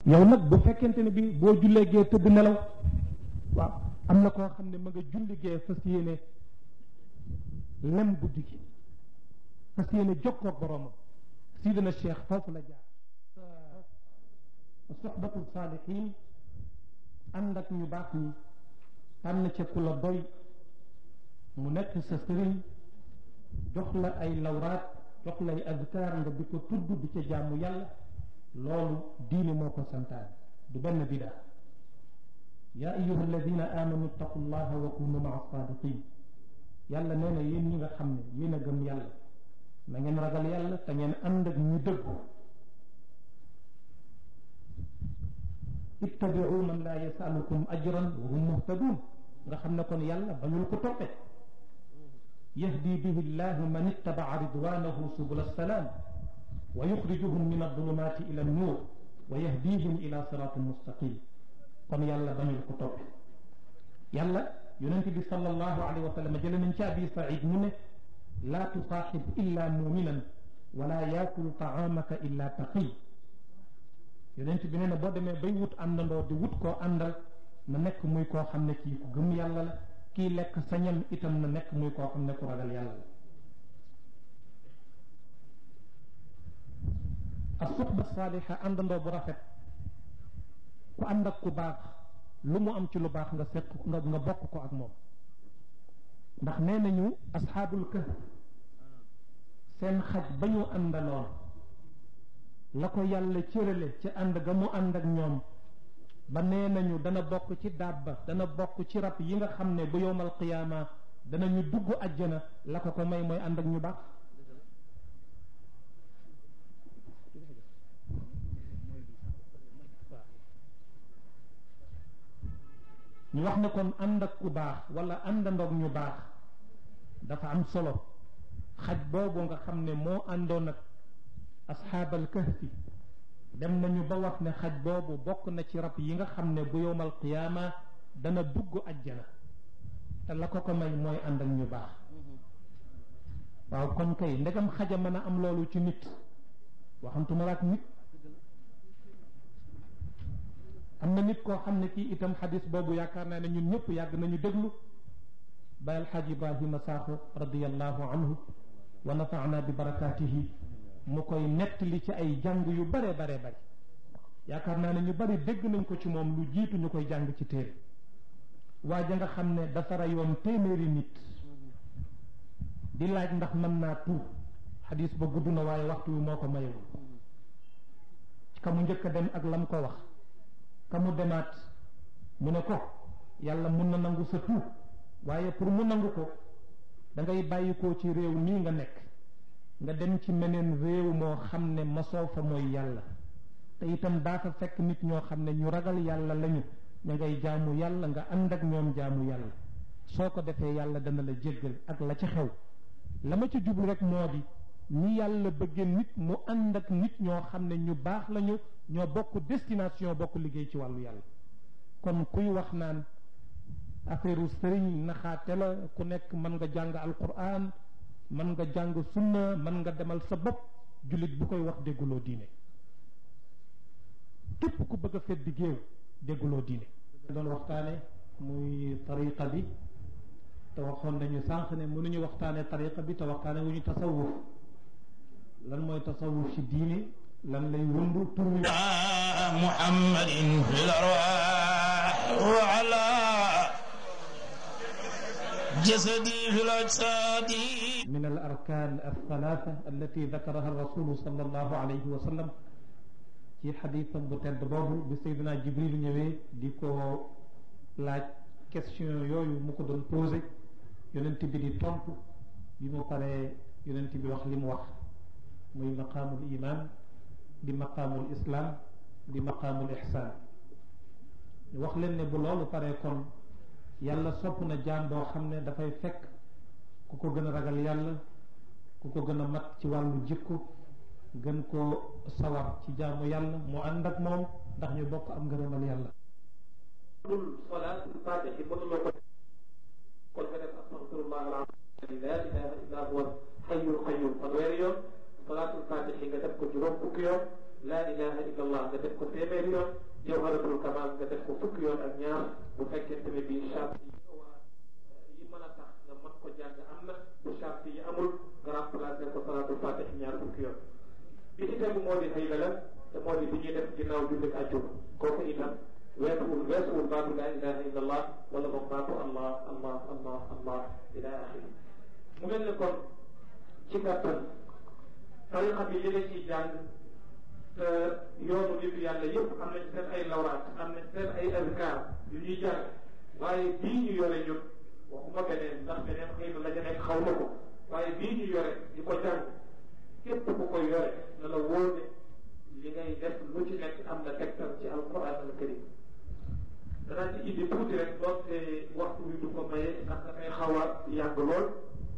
yow nag bu fekkente ne bi boo jullee gee tëdd nelaw waaw am na koo xam ne ma nga julli gee fas yéene lem guddi gi fas yéene jokkoo ak boroomam sidina cheikh foofu la jaar soxbatu saalihin ànd ak ñu baax ñi tànn ca ku la doy mu nekk sa sëriñ jox la ay lawraat jox lay azkar nga di ko tudd di ca jaamu yàlla loolu diine moo ko santaan du benn bida yaa ayuha alladina amanu ittaqu llaha wa kunu maa saadiqin yàlla nee na yéen ñi nga xam ne yéen a gëm yàlla na ngeen ragal yàlla te ngeen ànd ak ñu dëggu ittabiu man laa yasalukum ajran wa hum muhtadun nga xam ne kon yàlla bañul ko toppe yahdi bihi llahu man ittabaa ridwanahu subul assalaam wa yuxrijuhum min adulumati ila annuur wa yahdihim ila siratin mustaqim kon yàlla bañul ko toppe yàlla yonente bi sallallahu alayhi wa sallam jële nañ ci abi said mu ne laa tusaaxib illa muminan wala yaakulu taamaka illa taqi yonent bi nee na boo demee bay wut àndandoo di wut koo àndal na nekk muy koo xam ne kii ku gëm yàlla la kii lekk sañam itam na nekk muy koo xam ne ku ragal yàlla la as-suxba saaliha àndandoo bu rafet ku ànd ak ku baax lu mu am ci lu baax nga seq nga nga bokk ko ak moom ndax nee nañu asxaabul kahf seen xaj ba ñu àndaloon la ko yàlla cërale ci ànd ga mu ànd ak ñoom ba nee nañu dana bokk ci dabba dana bokk ci rab yi nga xam ne bu yowmal qiyaama danañu dugg àjjana la ko ko may mooy ànd ak ñu baax ñu wax ne kon ànd ak ku baax wala àndandoog ñu baax dafa am solo xaj boobu nga xam ne moo àndoon ak asxaabal kahfi dem nañu ba wax ne xaj boobu bokk na ci rab yi nga xam ne bu yowmal qiyaama dana dugg ajjana te la ko ko may mooy ànd ak ñu baax waaw kon kay ndegam xaja mën a am loolu ci nit waxantuma laak nit am na nit koo xam ne kii itam xadis boobu yaakaar naa ne ñun ñëpp yàgg nañu déglu bay alxaaj ibrahima saaxo radiallahu anhu wa nafaana bi barakaatihi mu koy nettali ci ay jàng yu bare bare bare yaakaar naa ne ñu bari dégg nañ ko ci moom lu jiitu ñu koy jàng ci téere waa ja nga xam ne dafa rayoon téeméeri nit di laaj ndax mën naa tuub xadis ba gudd na waaye waxtu wi moo ko mayewul ka mu njëkk a dem ak lam ko wax ka mu demaat mu ne ko yàlla mun na nangu sa tuub waaye pour mu nangu ko da ngay bàyyi ko ci réew mii nga nekk nga dem ci meneen réew moo xam ne masoo fa mooy yàlla te itam daa fa fekk nit ñoo xam ne ñu ragal yàlla lañu ña ngay jaamu yàlla nga ànd ak ñoom jaamu yàlla soo ko defee yàlla dana la jéggal ak la ca xew la ma ca jublu rek moo di ñi yàlla bëggee nit mu ànd ak nit ñoo xam ne ñu baax lañu ñoo bokk destination bokk liggéey ci wàllu yàlla kon kuy wax naan affaire sëriñ naxaate la ku nekk mën nga jàng alquran mën nga jàng sunna mën nga demal sa bopp jullit bu koy wax dégguloo diine képp ku bëgg a feddi géew dégguloo diine doon waxtaane muy tariqa bi te waxoon nañu sànq ne mënuñu waxtaane tariqa bi te waxtaane wu ñu tasawuf lan mooy tasawuf ci diine lan lay wëndu tur wi muhammadin fil arwaax wa ala jasadi fil ajsaadi من الأركان الثلاثة التي ذكرها الرسول صلى الله عليه وسلم ci xadisam bu tedd boobu bi Seydina Jibril ñëwee di ko laaj question yooyu mu ko doon posé yonent bi di tontu bi mu paree yonent bi wax li mu wax muy maqaamul iman di maqaamul islam di maqaamul ihsaan wax leen ne bu loolu paree kon yàlla sopp na jaam boo xam ne dafay fekk ku ko gën a ragal yàlla ku ko gën a mat ci wàllu jikko gën koo sawar ci jaamu yàlla mu ànd ak moom ndax ñu bokk am ngërëmal yàlla dul salaatul faatihi mënuloo ko kon nga def astaghfirullah alazim la ilaha illa huwa hayyul qayyum fanweeri yoon salaatul faatihi nga def ko juróom fukki yoon laa ilaha illa allah nga def ko téeméeri yoon jawharatul kamal nga def ko fukki yoon ak ñaar bu fekkente ne bii charte yi nga war a yi mën a tax nga mën ko jàng am na bu charte yi amul nga remplacer ko salatul fatih ñaar fukki yoon bi ci tegu moo di xëy la te moo di bi ñuy def ginnaaw jullit àjjuma kooku itam weesuwul weesuwul baatu laa ilaha illa allah wala boog baatu allah allah allah allah ila axiri mu mel ne kon ci gàttal tariqa bi li la ciy jàng te yoonu nitu yàlla yëpp am nañ seen ay lawraat am nañ seen ay azkar yu ñuy jàng waaye bii ñu yore ñun waxuma beneen ndax beneen xëy na la ñu nekk xaw na ko waaye bii ñu yore di ko jàng képp ku ko yore na la wóor ne li ngay def lu ci nekk am na tegtal ci alquran al karim danaa ci indi tuuti rek doonte waxtu wi du ko maye ndax dafay xaw a yàgg lool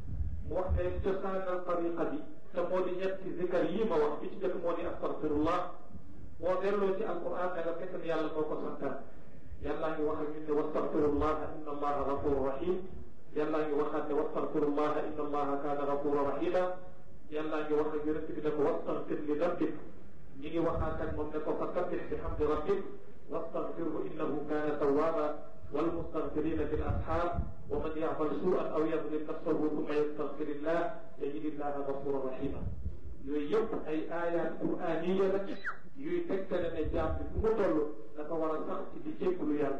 mu wax ne cosaanal tariqa bi te moo di ñetti zikar yii ma wax bi ci njëkk moo di astaghfirullah boo delloo ci alquran da nga fekk ne yàlla moo ko santaan yàllaa ngi wax ak ñun ne wastaghfirullah inna allaha ghafurun rahim yàllaa ngi waxaat ne wastaghfirullah inna allaha kaana ghafuran rahima yàllaa ngi wax ak yonent bi ne ko wastaghfir li dambik ñi ngi waxaat ak moom ne ko fasabbih bi hamdi rabbik wastaghfirhu innahu kaana tawwaba والمستغفرين بالأسحار ومن يعمل سوءا أو يظلم نفسه ثم يستغفر الله يجد الله غفورا رحيما yooyu yëpp ay ayat quraniya la yuy tegtale ne jaam bi fu mu toll dafa war a sax ci di jégglu yàlla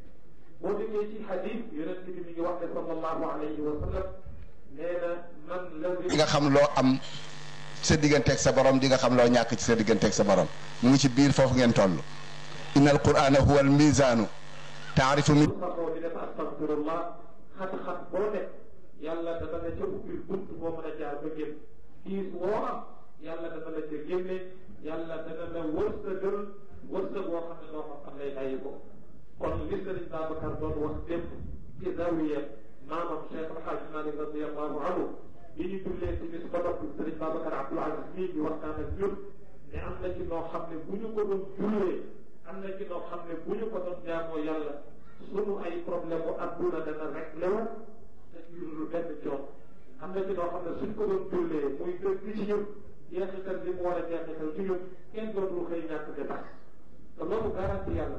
boo déggee ci xadis yonent bi mi ngi wax ne sallallahu alayhi wa sallam nee na man la di nga xam loo am sa digganteeg sa borom di nga xam loo ñàkk ci sa digganteeg sa borom mu ngi ci biir foofu ngeen toll inna al qurana huwa al mizaanu taarifu mi saxoo di def astagfirullah xat-xat boo nekk yàlla dana la ca ubbil bunt boo mën a jaar ba génn kiis woo am yàlla dana la ca génne yàlla dana la wërsëgal wërsëg boo xam ne doo xam fan lay bàyyi ko kon li sëriñ Babacar doon wax démb ci zawiya maamam Cheikh Alhaaj Malik radiallahu anhu bi ñu jullee ci bis ba noppi sëriñ Babacar Abdoul Aziz mii di waxtaan ak ñun ne am na ci noo xam ne bu ñu ko doon jullee am na ci noo xam ne bu ñu ko doon jaamoo yàlla sunu ay problème bu adduna dana rek lew te ñu benn coon am na ci noo xam ne suñ ko doon jullee muy dëgg ci ñun jeexital li mu war a jeexital ci ñun kenn dootul xëy ñàkk dépasse te loolu garanti yàlla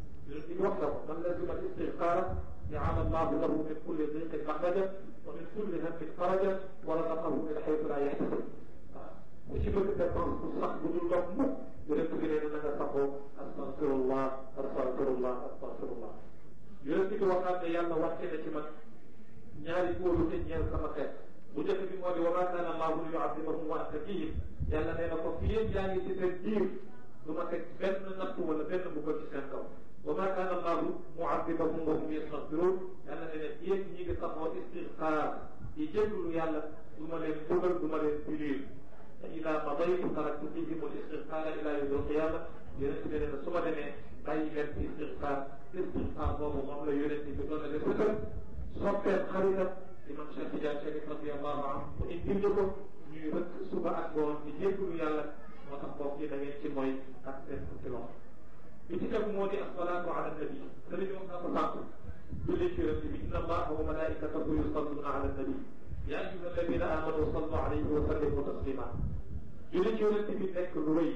li wax na ko man lazima istixfaara jaala allahu lahu min kulli diqin maxraja wa min kulli hammin faraja wa razaqahu min xaytu laa yaxtasib waaw ku ci bëgg dépense bu sax bu dul dox mukk yonent bi nee na nga saxoo astagfirullah astagfirullah astagfirullah yonent bi waxaat ne yàlla wàcce na ci man ñaari góoru te ñeel sama xeet bu njëkk bi moo di wa maa kaana allahu li yu'adhibahum wa anta fihim yàlla nee na ko fi yéen yaa ngi ci seen biir du ma teg benn natt wala benn mbugal ci seen kaw wa maa kaana allahu mu'adhibahum wa hum yastaghfiruun yàlla nee na yéen ñi ngi saxoo istigfaar di jégalu yàlla du ma leen mbugal du ma leen punir te ida madaytu taraktu fihim al istigfaara ila yawm al qiyama yonent bi nee na su ma demee bàyyi leen ci istigfaar istigfaar boobu moom la yonent bi doon na def sëkkal soppeem xaritam imam Cheikh Tidiane Chérif radiallahu anhu mu indil ñu ko ñuy rëkk suba ak ngoon di jégalu yàlla moo tax mbokk yi da ngeen ci mooy ak seen fukki loxo bi ci tegu moo di asalaatu ala nabi sëriñ wax na ko sànq julli ci yonent bi inna allaha wa malaikatahu yusalluna ala nabi yaa ayyuha alladina amanu sallu alayhi wa sallimu taslima julli ci yonent bi nekk lu rëy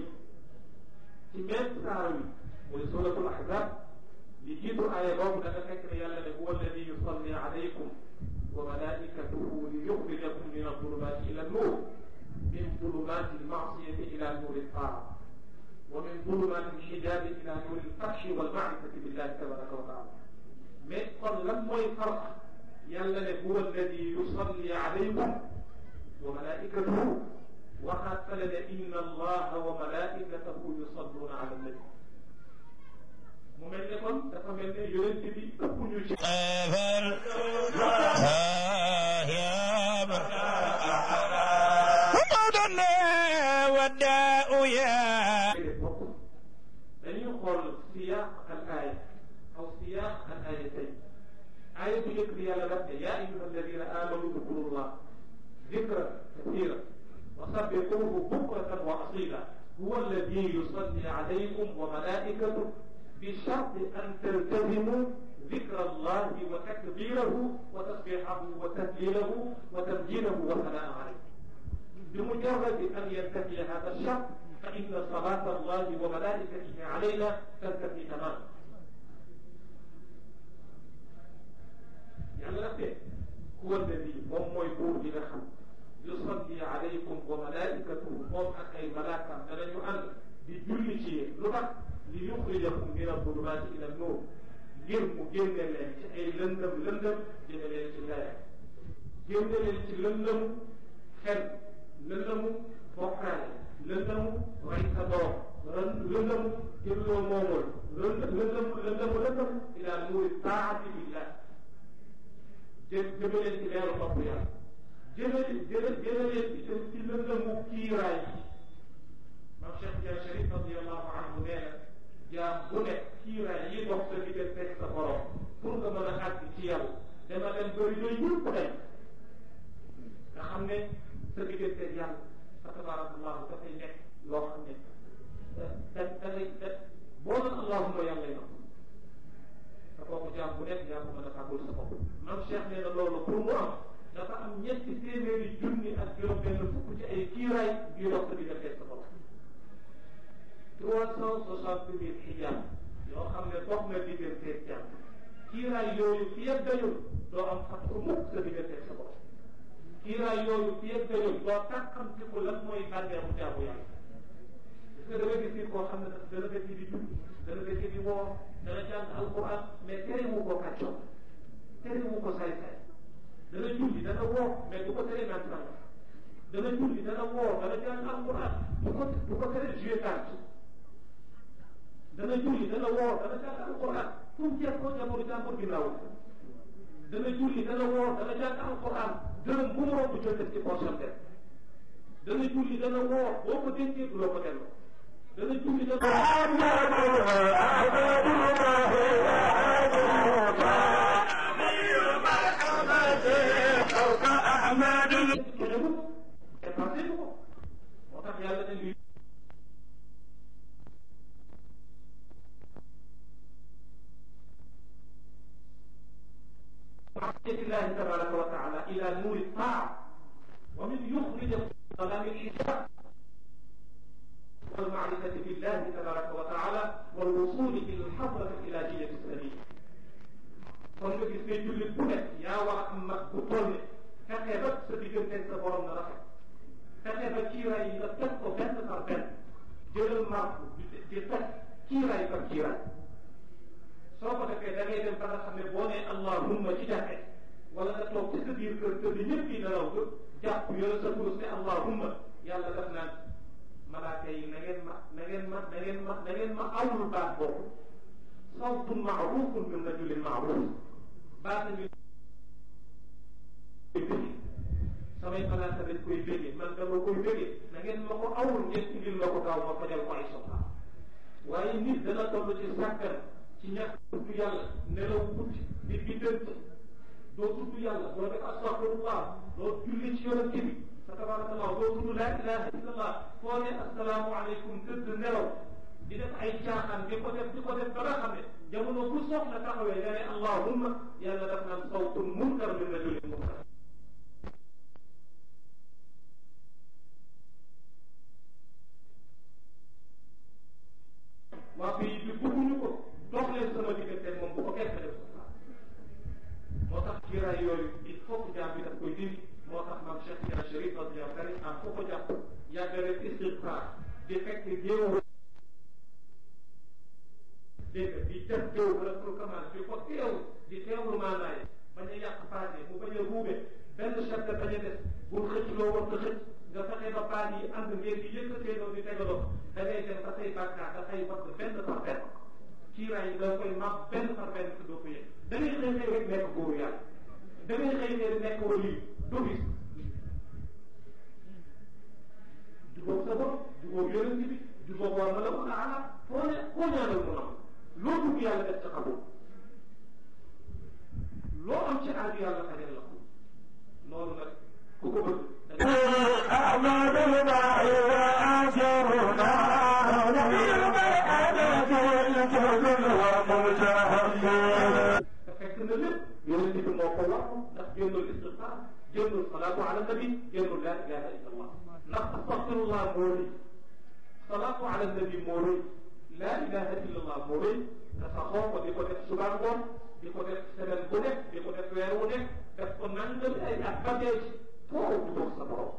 ci même saar wi mooy suratul ahzab li jiitu aaya boobu da nga fekk ne yàlla ne huwa alladi yusalli alaykum wa malaikatuhu li yuxrijakum min adulumati ila nur min zulumati almasiyati ila nuri altaa wa min zulumati alxijabi ila nuri alfatxi walmaarifati billahi tabaraka wa taala mais kon lan mooy farq yàlla ne huwa alladi yusalli alaykum wa malaikatuhu waxaat fale ne inna allaha wa malaikatahu yusalluna ala nabi mu mel ne kon dafa mel ne yonent bi ëpp ñu ci dañuy xool siyaaq al aaya aw siyaaq al aayatayn aaya bu njëkk bi yàlla daf ne yaa ayyuha alladina amanu udkurullah dikra kasira wa sabbihuhu bukratan wa asila huwa alladi yusalli alaykum wa malaikatuhu بشرط أن تلتزموا ذكر الله وتكبيره وتسبيحه وتهليله وتمجيده والثناء عليه بمجرد أن ينتهي هذا الشرط fa inna salata allahi wa malaikatihi alayna tantafi tamam yàlla daf de huwa alladi moom mooy buur bi nga xam yusalli alaykum wa malaikatuhu moom ak ay malaakaam danañu ànd di julli ci yéen lu tax li yuxrijakum min adulumaati ila nuur ngir mu génne leen ci ay lëndëm lëndëm jëme leen ci leer génne leen ci lëndëmu xel lëndëmu bokkaale lëndëmu rey sa doom lëndëmu jëlloo moomul lëndëmu lëndëmu lëndëmu ila nuuri taati billah jë jëme leen ci leeru topp yàlla jëme jëme jëme leen itam ci lëndëmu kiiraay yi maam Cheikh Dia Sharif radiallahu anhu nee na jaam bu nekk kiiraay yi dox sa diggante sa borom pour nga mën a àgg ci yàlla dama dem bëri yooyu yëpp dem nga xam ne sa diggante yàlla fa tabarakallahu dafay nekk loo xam ne da da ngay da boo doon allahuma yàlla yi te kooku jaam bu nekk yaa ko mën a fàggul sa bopp maam Cheikh nee na loolu pour mu am dafa am ñetti téeméeri junni ak juróom benn fukk ci ay kiiraay yu dox sa diggante sa borom trois cent soixante mille xijaab yoo xam ne dox na diggante jàmm kiiraay yooyu fi yëpp dañul doo am fatxu mukk sa diggante sa borom kiiraay yooyu fi yëpp dañul doo tàkkamti ko lan mooy bànneexu jaamu yàlla parce que da nga gis nit koo xam ne dana dëkk di jub dana dëkk di woor dana jàng alquran mais terewu ko kàccoon terewu ko saay-saay dana julli dana woor mais du ko tere naan sànga dana julli dana woor dana jàng alquran du ko du ko tere jouer carte dana julli dana woor dana jàng alquran fu mu jeex ko jamono jàmbur ginnaaw dana julli dana woor dana jàng alquran dërëm bu mu romb jël def ci poosam def dana julli dana woor boo ko dénkee du loo ko delloo dana julli dana moo tax yàlla ne lii معصية الله تبارك وتعالى إلى نور الطاعة ومن يخرج من ظلام الحجاب والمعرفة بالله تبارك وتعالى والوصول إلى الحضرة الإلهية السليمة kon nga gis ne jullit bu nekk yaa war a am mag bu toll ne fexe ba sa diggante sa borom na rafet fexe ba kiiraay yi nga teg ko benn par benn jëlal marque di teg kiiraay par kiiraay soo ko defee da ngay dem ba nga xam ne boo nee allahumma ci jàkke wala nga toog ci sa biir kër kër bi ñëpp yi nelaw nga jàpp yore sa kurus ne allahumma yàlla daf naan malaaka yi na ngeen ma na ngeen ma na ngeen ma na ngeen ma awul baat boobu sawtun maarufun min rajulin maaruf baat bi koy bëggee samay malaaka dañ koy bëggee man dama koy bëggee na ngeen ma ko awul ngeen indil ma ko gaaw ma fajal ko ay soxla waaye nit dana toll ci sàkkan ci ñàkk tudd yàlla nelaw guddi di biddant doo tudd yàlla doo def astafirullah doo julli ci yonent bi sa tabarakallah doo tudd laa ilaha illallah foo ne asalaamu aleykum tëdd nelaw di def ay caaxaan di ko def di ko def ba nga xam ne jamono bu soxla taxawee nga ne allahumma yàlla daf naan sawtun munkar min rajulin munkar waa pays bi bëgguñu ko dox leen sama diggante moom bu ko kenn def moo tax kiiraay yooyu il faut que jaam bi daf koy dindi moo tax maam Cheikh Tidiane Chérif radiyallahu anhu am foo ko jàpp yàgg rek istigfaar di fekk géew dégg nga di def géew wala pour kamaan di ko teew di teewlu maanaay bañ a yàq paase mu bañ a ruube benn charte bañ a des bul xëcc loo war ko xëcc nga fexe ba paas yi ànd ngeen di yëkkateeloo di tegaloo da ngay dem ba say bàkkaar dafay wadd benn par benn kiiraay yi da koy mab benn par benn te doo ko yëg da ngay xëy xëy rek nekk góoru yàlla da ngay xëy xëy nekk wali doo gis jubóog sa bopp jubóog yonent bi jubóog war ma la ko ala foo ne foo ñaanal mu nam loo dugg yàlla def ca xabul loo am ci aaju yàlla xajal la ko loolu nag ku ko bëgg أحمد الماء وآجرنا بالبيعة الجبل ومجاهد te fekk na lépp yonent bi moo ko wax ndax génnul istigfaar génnul salaatu ala nabi génnul laa ilaha illa allah ndax astaghfirullah moo ni salaatu ala nabi moo rëy laa ilaha illallah moo rëy nga saxoo ko di ko def suba ngoon di ko def semaine bu nekk di ko def weer wu nekk def ko nangami ay at ba dee ci foo du dox sa borom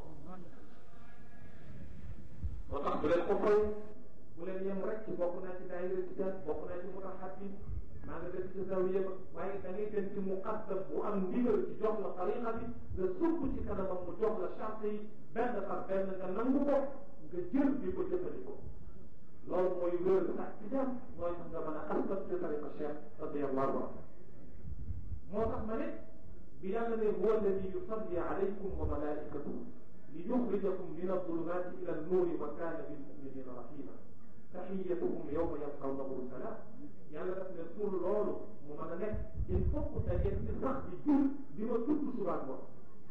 moo tax bu leen ko fay bu leen yem rek ci bokk naa ci daayira tijaan bokk naa ci mutaxaddin maa nga def ci zawiya ba waaye da ngay dem ci muqaddam bu am ndigal ci jox la tariqa bi nga sukk ci kanamam mu jox la charte yi benn par benn nga nangu ko nga jël di ko jëfandikoo loolu mooy wér sax tijaan mooy tax nga mën a askan ci tariqa cheikh radiallahu anhu moo tax ma ne bi yàlla ne huwa alladi yusalli alaykum wa malaikatuhu li yuxrijakum min adulumati ila annuri wa kaana bilmuminina rahima taxiyatuhum yowma yalqawnahu salaam yàlla daf ne pour loolu mu mën a nekk il faut que da ngeen di sax di jur di ma tudd subaan ko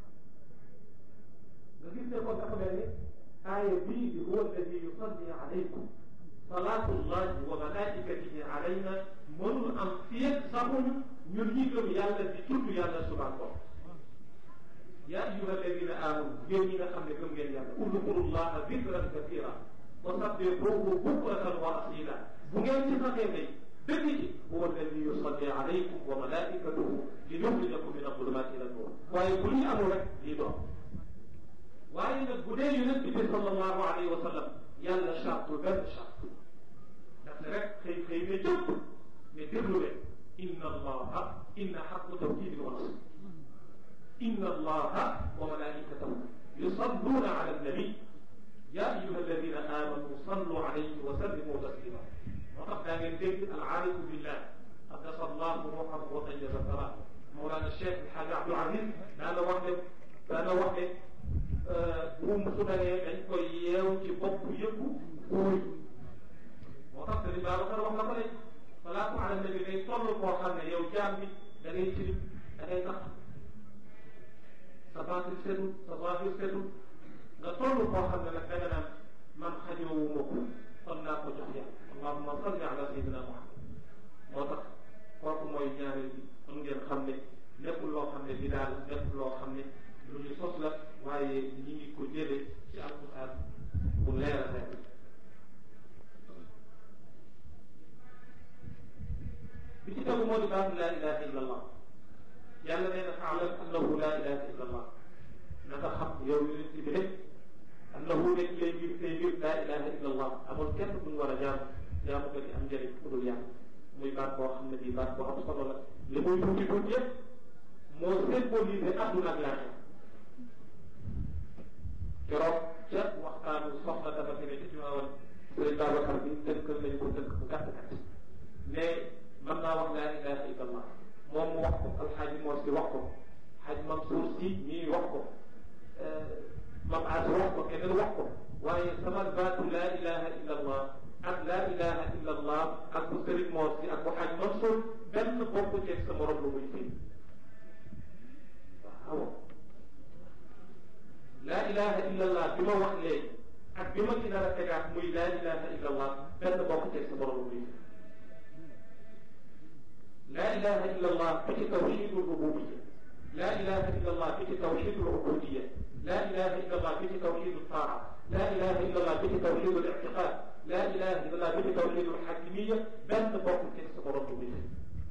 nga gis ne kon dafa mel ni aaya bii di huwa alladi yusalli alaykum salaatullahi wa malaikatihi alayna mënul am fii saxuñu ñun ñi gëm yàlla di tudd yàlla subaan ko yaa ayyuha alladina amanu yéen ñi nga xam ne gëm ngeen yàlla udkurullaha dikran katira wa sabbihuhu bukratan wa asila bu ngeen ci saxee tey dëgg ci huwa alladi yusalli alaykum wa malaikatuhu li yuxrijakum min adulumati ila nur waaye bu lii amul rek lii doon waaye nag bu dee yonent bi sallallahu alayhi wa sallam yàlla charte benn charte daf ne rek xëy xëy ne jëpp ne déglu leen inna allaha inna xaqu tawkidin wa nasr inna allaha wa malaikatahu yusalluna ala annabi ya ayuha alladina amanu sallu alayhi wa sallimu taslima moo tax daa ngeen dégg alaarifu billah qaddasa allahu ruuxahu wa tayyaba sara Mawlana Cheikh El Hadj Abdou Aziz daa la wax ne daa la wax ne buum su dalee dañ koy yeew ci bopp yëpp kuuy moo tax Sëriñ Babacar wax na ko ne salaatu ala nabi day toll koo xam ne yow jaam bi da ngay tilim da ngay tax sa baatin setul sa zahir setul nga toll koo xam ne nag da nga naan man xajoowu ma ko kon naa ko jox yàlla allahumma salli ala sayyidina muhammad moo tax kooku mooy ñaareel bi kon ngeen xam ne nekkul loo xam ne bi daal nekkul loo xam ne lu ñu sos la waaye ñi ngi ko jëlee ci alquran bu leer a leer bi ci tegu moo di baatu laa ilaha illa allah yàlla nee na faalam annahu laa ilaha illa allah na nga xam yow yonent bi rek annahu nekk lay mbir say mbir laa ilaha illa allah amul kenn bu ñu war a jaam jaamu ko di am njëriñ ku dul yàlla muy baat boo xam ne bii baat boo am solo la li muy tuuti tuuti yëpp moo symbolisé adduna ak laaxira keroog ca waxtaanu soxna dafa fi ne ci Tiwaawan sëriñ Babacar bi tënkal nañ ko tënk bu gàtt gàtt mais mën naa wax laa ilaha illa allah moom mu wax ko alxaaji Mor si wax ko xaaj Mansour si ñii wax ko mam as wax ko keneen wax ko waaye sama baatu laa ilaha illa allah ak laa ilaha illa allah ak bu sëriñ Mor si ak bu xaaj Mansour benn bokk ceeg sa morom lu muy fii waaw laa ilaha illa allah bi ma wax léegi ak bi ma ci nar a tegaat muy laa ilaha illa allah benn bokk ceeg sa morom lu muy fii laa ilaha illa allah bi ci tawxidu rububiya laa ilaha illa allah bi ci tawxidu ubudiya laa ilaha illa allah bi ci tawxidu taa laa ilaha illa allah bi ci tawxidu lictiqad laa ilaha illa allah bi ci tawxidu alxakimiya benn bokk ceeg sa morom lu muy fii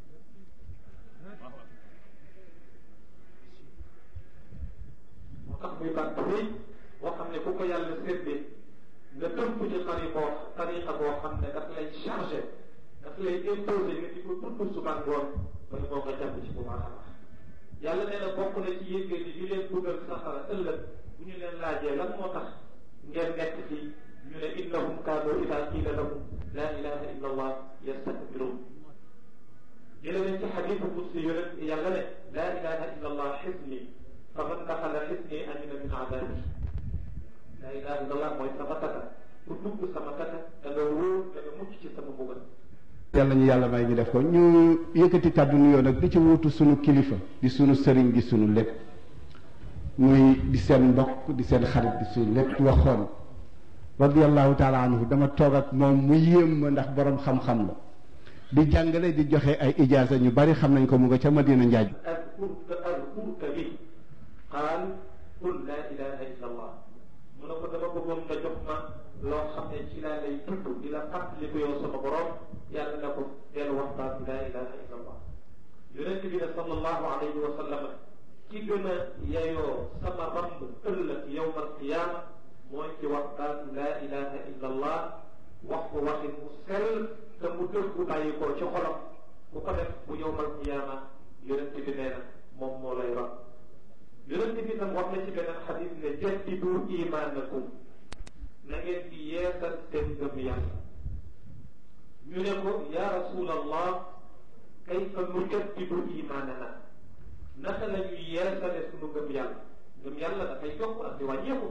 moo tax muy baat bu rëy boo xam ne ku ko yàlla séddee nga tënku ci tariqa tariqa boo xam ne daf lay chargé daf lay imposé nga di ko tudd suba ngoon ba moo nga jàpp ci bu baax a baax yàlla nee na bokk na ci yéegee di di leen dugal safara ëllëg bu ñu leen laajee lan moo tax ngeen nekk fii ñu ne innahum kaanu ida qiila lahum laa ilaha illa allah yastakbiruun jële nañ ci xadiisu qudsi yonent yàlla ne laa ilaha illa allah xisni fa man daxala xisni amina min adabi laa ilaha illa allah mooy sama taka ku dugg sama taka da nga wóor da nga mucc ci sama mbugal yàlla ñu yàlla may ñu def ko ñu yëkkati kàddu nuyoo nag di ci wuutu sunu kilifa di sunu sëriñ di sunu lépp muy di seen mbokk di seen xarit di sunu lépp waxoon radiallahu taala anhu dama toog ak moom mu yéem ma ndax borom xam-xam la di jàngale di joxe ay ijaasa ñu bari xam nañ ko mu nga ca Madina Njaaj adkurka adkurka bi qaal qul laa ilaha illa allah mu ne ko dama bëggoon nga jox ma loo xam ne ci laa lay tudd di la fàttali ko yow sama borom yàlla na ko dellu waxtaan laa ilaha illa allah yonent bi ne sallallahu alayhi wa sallam ki gën a yeyoo sama ramb ëllëg yowmal qiyaama mooy ci waxtaan laa ilaha illa allah wax ko waxin mu sell te mu dëggu bàyyi ko ci xolam bu ko def bu yowmal qiyaama yonent bi nee na moom moo lay ram yonent bi tam wax na ci beneen xadis ne jaddidu imaanakum na ngeen di yeesal seen ngëm yàlla ñu ne ko ya rasulallah kayfa nujaddidu imaanana naka la ñuy yeesale sunu ngëm yàlla ngëm yàlla dafay yokk ak di wàññeeku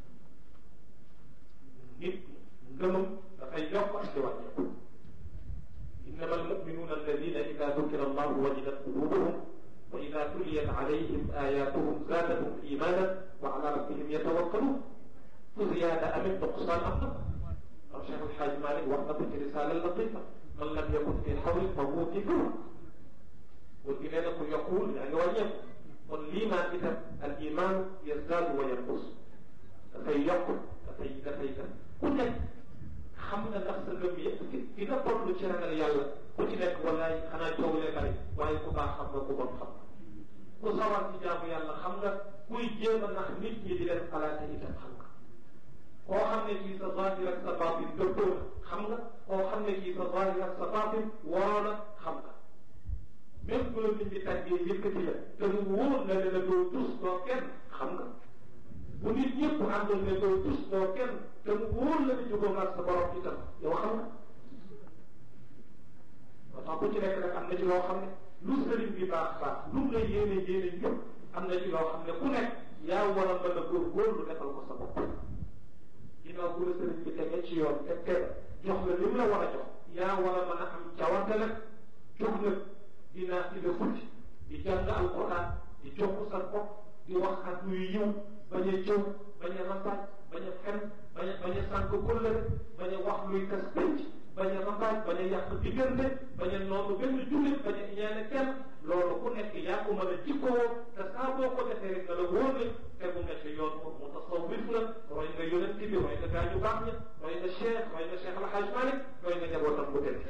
nit ngëmam dafay yokk ak di wàññeeku innama almuminuuna alladina ida dukira allahu wajidat qulubuhum wa ida tuliyat alayhim ayatuhum zaadathum imanan wa ala rabbihim yatawakkalun fu ziyaada amit nuqsaan am na am Cheikh El Hadj Malick wax na ko ci risaala latifa man lam yakun fi xawli fa huwa fi kawr wala gi nee na ku yokkuwul yaa ngi wàññeeku kon liimaan itam al iman yazdaadu wa yanqus dafay yokk dafay dafay ku nekk xam nga ndax sa ngëm yëpp ki nga toll ci ragal yàlla ku ci nekk wallaay xanaa coow lee bari waaye ku baax xam nga ku bon xam ku sawar ci jaamu yàlla xam nga kuy jéem a nax nit ñi di leen xalaate itam xam nga koo xam ne kii sa zahir ak sa baatin dëppoo na xam nga koo xam ne kii sa zahir ak sa baatin waroo na xam nga même bu la nit ñi tàggee yëkkati la te mu wóor na ne la doo tus doo kenn xam nga bu nit ñëpp àndoon ne doo tus doo kenn te mu wóor la ne jógoo ak sa borom itam yow xam nga moo tax ku ci nekk nag am na ci loo xam ne lu sëriñ bi baax baax lu mu la yéene yéene ñëpp am na ci loo xam ne ku nekk yaa war a mën a góorgóorlu defal ko sa bopp ginnaaw bu la sëriñ bi tegee ci yoon te teel jox la li mu la war a jox yaa war a mën a am cawarte nag jóg nag dinaa ci la futti di jàng alquran di jokk sa bopp di wax ak luy yiw bañ a jëw bañ a rambaaj bañ a fen bañ a bañ a sànq kóllëre bañ a wax luy tas pénc bañ a rambaaj bañ a yàq diggante bañ a noonu benn jullit bañ a ñaane kenn loolu ku nekk yaa ko mën a jikkoo te saa boo ko defee rek nga la wóor ne tegu nga ci yoon mu mu tasawwif la roy nga yonent bi roy nga gaañu baax ña roy nga cheikh roy nga cheikh El Hadj Malick roy nga njabootam bu tedd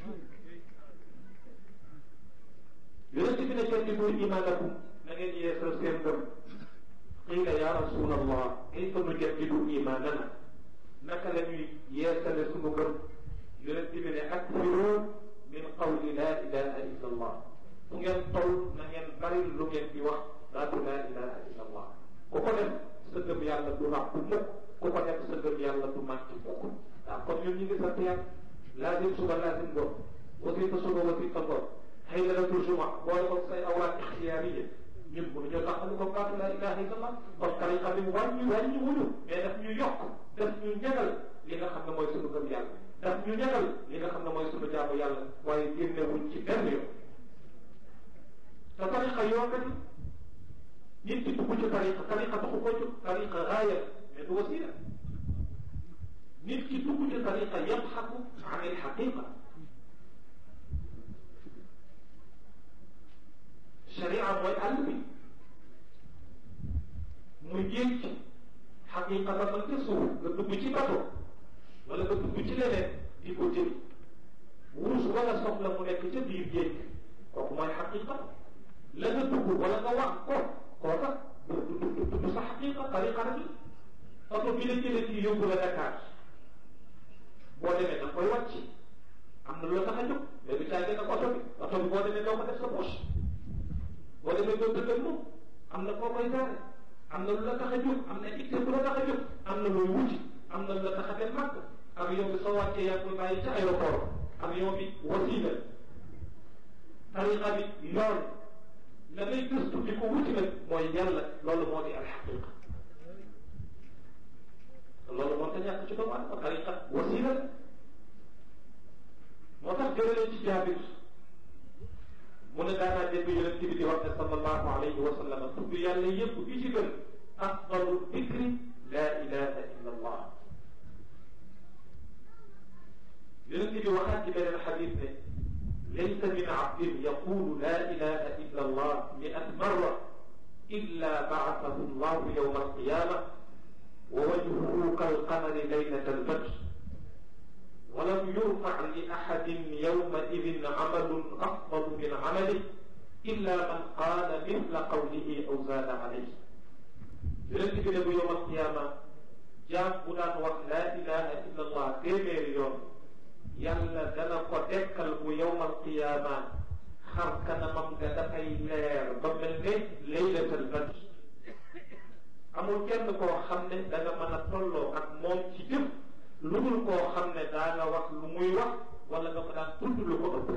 yonent bi ne jaddidu imaanakum na ngeen yeesal seen ngëm qiila ya rasulallah kayfa nujaddidu imaanana naka la ñuy yeesale sunu ngëm yonent bi ne akfiru min qawli la ilaha illa allah fu ngeen toll na ngeen bari lu ngeen di wax baatu la ilaha illa allah ku ko def sa ngëm yàlla du ràpp mukk ku ko def sa ngëm yàlla du màcc mukk waaw kon ñun ñu ngi sant yàlla laazim suba laazim ngoon wasifa suba wasifa ngoon haydaratul juma boole ko say awraat ixtiyaariya ñun bu ñoo tax ko baatu la ilaha illallah kon tariqa bi wàññi wàññi wuñu mais daf ñu yokk daf ñu ñagal li nga xam ne mooy sunu gëm yàlla daf ñu ñagal li nga xam ne mooy sunu jaamu yàlla waaye génnewuñ ci benn yoon te tariqa yoon la nit ki dugg ci tariqa tariqa taxu ko jóg tariqa gaaya mais du wasila nit ki dugg ci tariqa yabxaku an il xaqiqa sharia mooy àll bi muy géej ci xaqiqa ba man ca suuf nga dugg ci bato wala nga dugg ci leneen di ko jëli wurus wala soxla mu nekk ca biir géej kooku mooy xaqiqa la nga dugg wala nga wax ko kooka du du du du sa xaqiqa tariqa rek la oto bi la jëlee ci yóbbu la Dakar boo demee da nga koy wàcc am na lu la tax a jóg mais du caagee nag oto bi oto bi boo demee doo ko def sa poche boo demee doo dëggal moom am na foo koy gaare am na lu la tax a jóg am na itte bu la tax a jóg am na looy wuti am na lu la tax a dem màgg avion bi soo wàccee yaa koy bàyyi ca aéroport avion bi wasiila tariqa bi yoon la ngay gëstu di ko wuti nag mooy yàlla loolu moo di alxaqiqa loolu moo tax ñàkk ci doomu aadama tariqa wasiila la moo tax jëlee ci jaabir mu ne daanaa dégg yonent bi di wax ne sallallahu alayhi wa sallam tudd yàlla yëpp bi ci gën afdalu dikri la ilaha illa allah yonent bi waxaat ci beneen xadis ne laysa min abdin yaqulu la ilaha illa allah miat marra illa baasahu llahu yawma alqiyama wa wajhuhu kalqamari laylata albadr walam yurfac li axadin yawmaidin camalun afdalu min camalihi illa man qaala mithla qawlihi aw zaada alayhi yonent bi ne bu yowm alqiyaama jaam bu daan wax laa ilaha illa allah téeméeri yoon yàlla dana ko dekkal bu yowm alqiyaama xar kanamam nga dafay leer ba mel ne laylatal badr amul kenn koo xam ne da nga mën a tolloo ak moom ci jëf lu dul koo xam ne daa nga wax lu muy wax wala nga ko daan tudd lu ko ëpp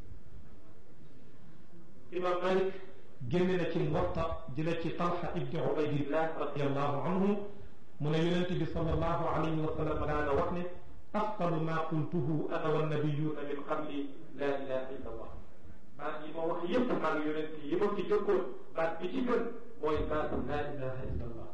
imam malik génne na ci Muwatta jële ci Talha ibni Ubaydillah radiallahu anhu mu ne yonente bi sallallahu alayhi wa sallam daana wax ne afdalu ma qultuhu ana wa nabiyuna min qabli la ilaha illa allah baat yi ma wax yépp maa ngi yonent yi ma ci jëkkoon baat bi ci gën mooy baatu la ilaha illa allah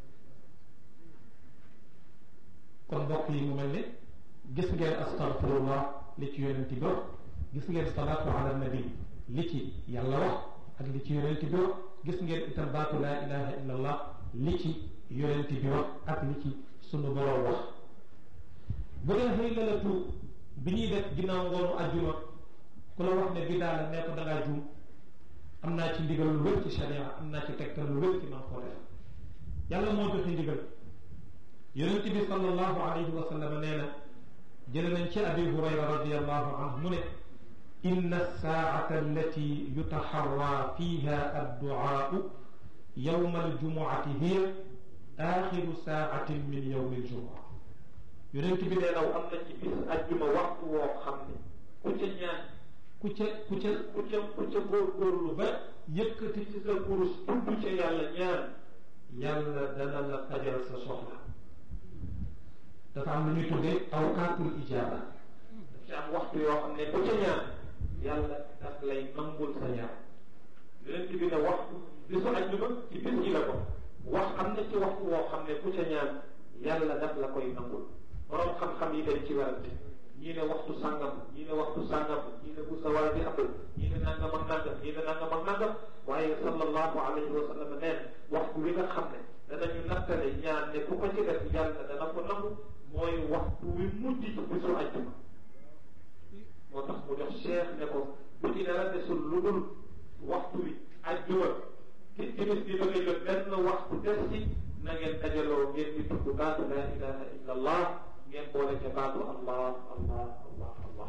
kon mbokk yi mu mel ne gis ngeen astaghfirullah li ci yonent bi wax gis ngeen salaatu ala nabi li ci yàlla wax ak li ci yonent bi wax gis ngeen itam baatu laa ilaha illa allah li ci yonent bi wax ak li ci sunu borom wax bu dee xëy lalatu bi ñuy def ginnaaw ngoonu ajjuma ku la wax ne bidaa la ne ko da ngaa juum am naa ci ndigal lu wér ci sharia am naa ci tegtal lu wér ci man koo def yàlla moo joxe ndigal yonent bi sallallahu alayhi wa sallam nee na jële nañ ci abi hurayra radiallahu anhu mu ne inna saacata allati yutaxarra fiha adducaau yowma aljumuati hiya axiru saacatin min yowmi aljumua yonent bi nee naw am na ci bis ajjuma waxtu woo xam ne ku ca ñaan ku ca ku ca ku ca ku ca góorgóorlu ba yëkkati ci sa kurus tudd ca yàlla ñaan yàlla dana la fajal sa soxla dafa am lu ñuy tuddee awqaatul ijaaba daf ci am waxtu yoo xam ne ku ca ñaan yàlla daf lay nangul sa ñaan yonent bi ne waxtu bisu ajjuma ci bis yi la ko wax am na ci waxtu woo xam ne ku ca ñaan yàlla daf la koy nangul borom xam-xam yi dañ ci werante ñii ne waxtu sàngam ñii ne waxtu sàngam ñii ne bu sawar bi amul ñii ne nangam ak nangam ñii ne nangam ak nangam waaye sallallahu alayhi wa sallam nee na waxtu wi nga xam ne danañu nattale ñaan ne ku ko ci def yàlla dana ko nangu mooy waxtu wi mujj ci bisu ajjuma moo tax mu jox cheikh ne ko bu ci dara desul lu dul waxtu wi ajjuma ki timis bi bëgg a jot benn waxtu des ci na ngeen dajaloo ngeen di tudd baatu la ilaha illa allah ngeen boole ca baatu allah allah allah allah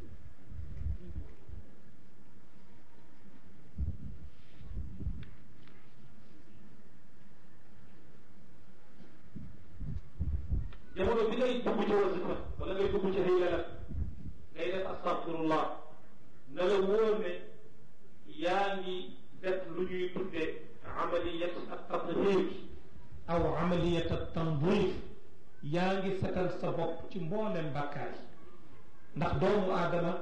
jamono bi ngay dugg ci wasifa wala ngay dugg ci xëylala ngay def astaghfirullah na la wóor ne yaa ngi def lu ñuy tuddee amaliyat ak tathir aw amaliyat ak tandiif yaa ngi setal sa bopp ci mboolem bàkkaar yi ndax doomu aadama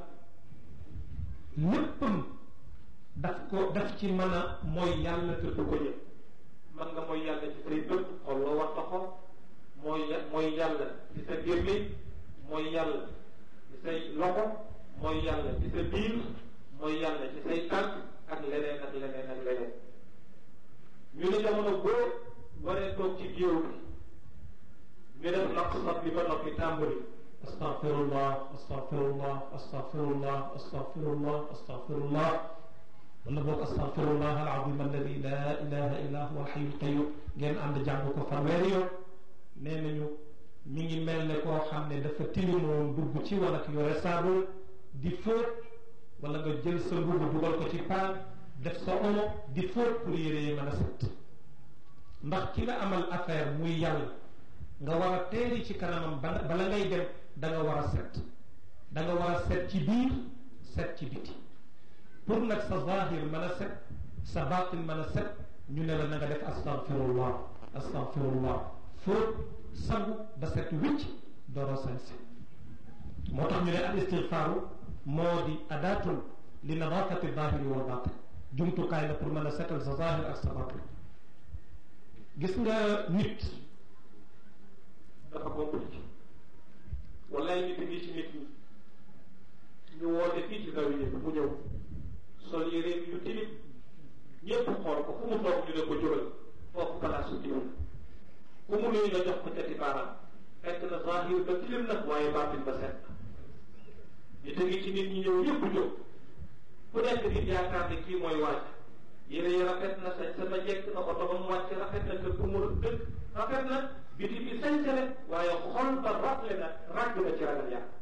léppam daf ko daf ci mën a mooy yàlla te du ko yëg man nga mooy yàlla ci say bët xol loo war a xool mooy mooy yàlla ci sa gémmiñ mooy yàlla ci say loxo mooy yàlla ci sa biir mooy yàlla ci say tànk ak leneen ak leneen ak leneen ñu ne jamono boo waree toog ci géew bi ñu def naq sab li ba noppi tàmbali astaghfirullah astaghfirullah astaghfirullah astaghfirullah astaghfirullah wala boog astaghfirullah alazim alladi la ilaha illa huwa alxayu alqayum ngeen ànd jàng ko fanweeri yoon nee nañu mi ngi mel ne koo xam ne dafa tilimoon dugg ci wala ki yore saabu di fóot wala nga jël sa mbubb dugal ko ci paan def sa omo di fóot pour yére yi mën a set ndax ki nga amal affaire muy yàlla nga war a teeri ci kanamam bala ngay dem da nga war a set da nga war a set ci biir set ci biti pour nag sa zahir mën a set sa batin mën a set ñu ne la na nga def astaghfirullah astaghfirullah fóot sangu ba set wicc dooro sañse moo tax ñu ne al istigfaaru moo di adaatul li nadafati zahiri wal batin jumtukaay la pour mën a setal sa zahir ak sa batin gis nga nit dafa compliqué wallaay nit ngi ci nit ñi ñu woote fii ci zawiya bi mu ñëw sol yéreem yu tilim ñépp xool ko fu mu toog ñu ne ko jógal foofu palaasu diw ku mu nuyu nga jox ko cati baaraam fekk na zahir ba tilim nag waaye baatin ba set ñu tegi ci nit ñi ñëw yëpp jóg ku nekk nit yaakaar ne kii mooy wàcc yére yi rafet na sañ sama jekk na oto ba mu wàcc rafet na kër gu mu dëkk rafet na biti bi sañ rek waaye xol ba rafle na ràgg na ci ragal yàlla